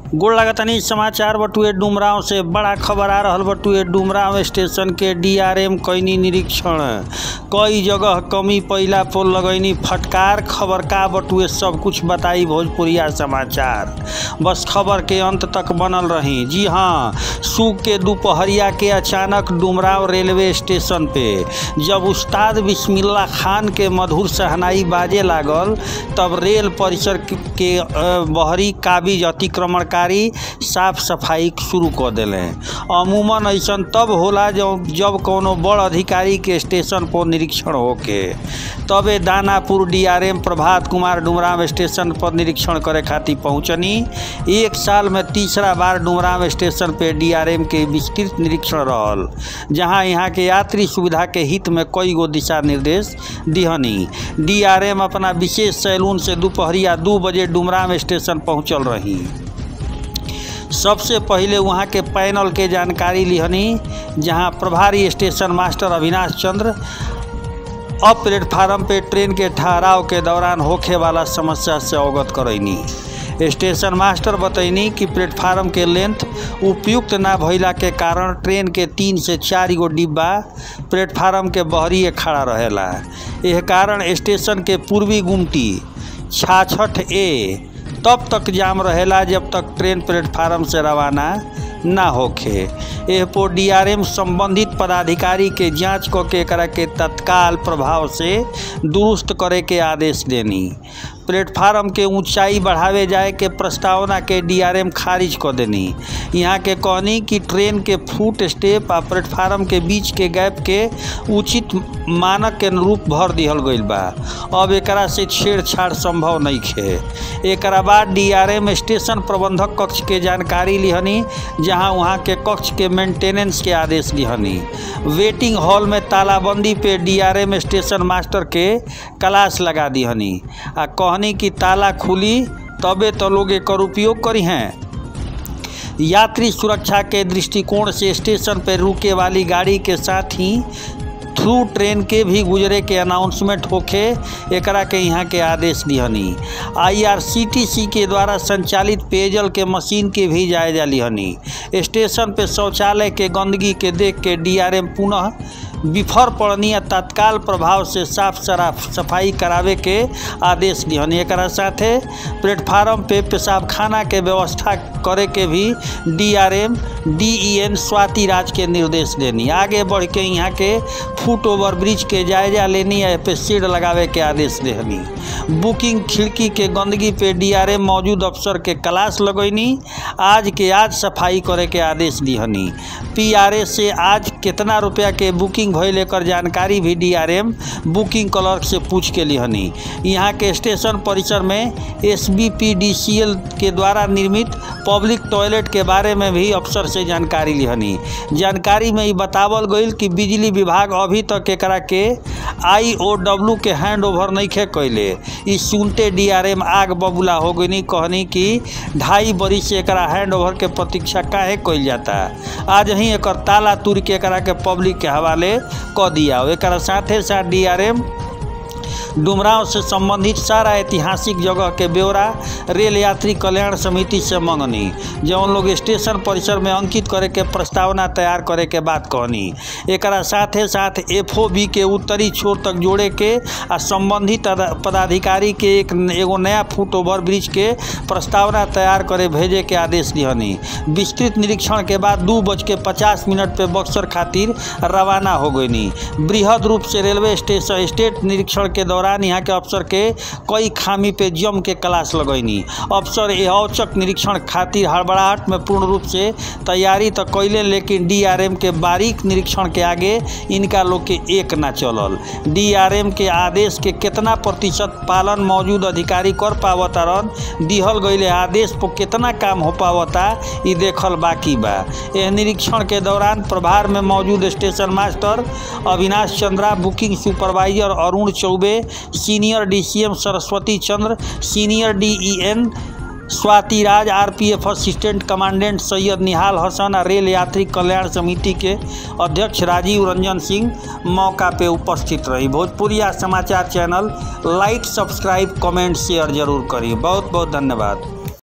गोड़ लागतानी समाचार बटुए डुमराव से बड़ा खबर आ रहल बटुए डुमराव स्टेशन के डीआरएम कैनी निरीक्षण कई जगह कमी पइला पर लगैनी फटकार खबर का बटुए सब कुछ बताई भोजपुरिया समाचार बस खबर के अंत तक बनल रही जी हाँ सूख के दोपहरिया के अचानक डुमराव रेलवे स्टेशन पे जब उस्ताद बिस्मिल्ला खान के मधुर सहनाई बाजे लागल तब रेल परिसर के अ, बहरी काबिज अतिक्रमणकारी साफ सफाई शुरू कर दिले अमूमन ऐसन तब होला जब जब कोनो बड़ अधिकारी के स्टेशन पर निरीक्षण होके तबे दानापुर डीआरएम प्रभात कुमार डुमराव स्टेशन पर निरीक्षण करे खातिर पहुंचनी एक साल में तीसरा बार डुमराव स्टेशन पे डीआरएम के विस्तृत निरीक्षण रहल जहां यहाँ के यात्री सुविधा के हित में कई गो दिशा निर्देश दिहनी डीआरएम अपना विशेष सैलून से दोपहरिया दू बजे डुमराव स्टेशन पहुंचल रही सबसे पहिले वहाँ के पैनल के जानकारी लिहनी जहाँ प्रभारी स्टेशन मास्टर अविनाश चंद्र अब प्लेटफार्म पे ट्रेन के ठहराव के दौरान होखे वाला समस्या से अवगत करैनी स्टेशन मास्टर बतैनी कि प्लेटफार्म के लेंथ उपयुक्त ना भइला के कारण ट्रेन के तीन से चार गो डिब्बा प्लेटफार्म के बहरिए खड़ा रहेला एह कारण स्टेशन के पूर्वी गुमटी छाछठ ए तब तक जाम रहेला जब तक ट्रेन प्लेटफार्म से रवाना ना होखे एह पर डीआरएम संबंधित पदाधिकारी के जांच क के एकरा के तत्काल प्रभाव से दुरुस्त करे के आदेश देनी प्लेटफार्म के ऊंचाई बढ़ावे जाए के प्रस्तावना के डीआरएम खारिज कर देनी यहाँ के कहनी कि ट्रेन के फुट स्टेप आ प्लेटफार्म के बीच के गैप के उचित मानक के अनुरूप भर दिहल गईल बा अब एकरा से छेड़छाड़ संभव नहीं खे एकरा बाद डीआरएम स्टेशन प्रबंधक कक्ष के जानकारी लिहनी जहाँ वहाँ के कक्ष के मेंटेनेंस के आदेश लिहनी वेटिंग हॉल में तालाबंदी पे डीआरएम स्टेशन मास्टर के क्लास लगा दिहनी आ कहनी कि ताला खुली तबे तो लोग एकर उपयोग करी हैं यात्री सुरक्षा के दृष्टिकोण से स्टेशन पर रुके वाली गाड़ी के साथ ही थ्रू ट्रेन के भी गुजरे के अनाउंसमेंट होखे एकरा के यहाँ के आदेश दिहनी आईआरसीटीसी के द्वारा संचालित पेयजल के मशीन के भी जायजा लिहनी स्टेशन पे शौचालय के गंदगी के देख के डीआरएम पुनः विफर पड़नी आ तत्काल प्रभाव से साफ सराफ सफाई करावे के आदेश दिहनी एकरा साथे प्लेटफार्म पे पेशाब खाना के व्यवस्था करे के भी डीआरएम डीईएन स्वाति राज के निर्देश देनी आगे बढ़ के यहाँ के फुट ओवर ब्रिज के जायजा लेनी आ पे सीड लगावे के आदेश देहनी बुकिंग खिड़की के गंदगी पे डीआरएम मौजूद अफसर के क्लास लगैनी आज के आज सफाई करे के आदेश दिहनी पीआरए से आज कितना रुपया के बुकिंग भइल एकर जानकारी भी डीआरएम बुकिंग क्लर्क से पूछ के लिहनी यहाँ के स्टेशन परिसर में एसबीपीडीसीएल के द्वारा निर्मित पब्लिक टॉयलेट के बारे में भी अफसर से जानकारी लिहनी जानकारी में ई बतावल गईल कि बिजली विभाग अभी तक एकरा के आईओडब्ल्यू के हैंड ओवर नहीं खे कैले ई सुनते डीआरएम आग बबूला हो गई कहनी कि ढाई बरी से एकरा हैंड ओवर के प्रतीक्षा काहे कइल जाता आज ही एकर ताला तुर के एकरा के पब्लिक के हवाले क दिया एकरा साथे साथ डीआरएम डुमराव से संबंधित सारा ऐतिहासिक जगह के ब्यौरा रेल यात्री कल्याण समिति से मंगनी जौन लोग स्टेशन परिसर में अंकित करे के प्रस्तावना तैयार करे के बात कहनी एकरा साथे साथ एफओबी के उत्तरी छोर तक जोड़े के आ संबंधित पदाधिकारी के एक एगो नया फुट ओवर ब्रिज के प्रस्तावना तैयार करे भेजे के आदेश दिहनी विस्तृत निरीक्षण के बाद दू बज के पचास मिनट पे बक्सर खातिर रवाना हो गईनी बृहद रूप से रेलवे स्टेशन स्टेट निरीक्षण के दौरान यहाँ के अफसर के कई खामी पे जम के क्लास लगैनी अफसर यह औचक निरीक्षण खातिर हड़बड़ाहट में पूर्ण रूप से तैयारी तो कैले लेकिन डीआरएम के बारीक निरीक्षण के आगे इनका लोग के एक ना चलल डीआरएम के आदेश के कितना प्रतिशत पालन मौजूद अधिकारी कर पावतारन दिहल गईले आदेश पर कितना काम हो पावता ई देखल बाकी बा यह निरीक्षण के दौरान प्रभार में मौजूद station master Avinash Chandra booking supervisor Arun Choubey senior DCM Saraswati Chandra senior DEN Swati Raj RPF assistant commandant Syed Nihal Hasan आ रेल यात्री कल्याण समिति के अध्यक्ष राजीव रंजन सिंह मौका पे उपस्थित रही भोजपुरिया समाचार channel like subscribe comment share जरूर करी बहुत बहुत धन्यवाद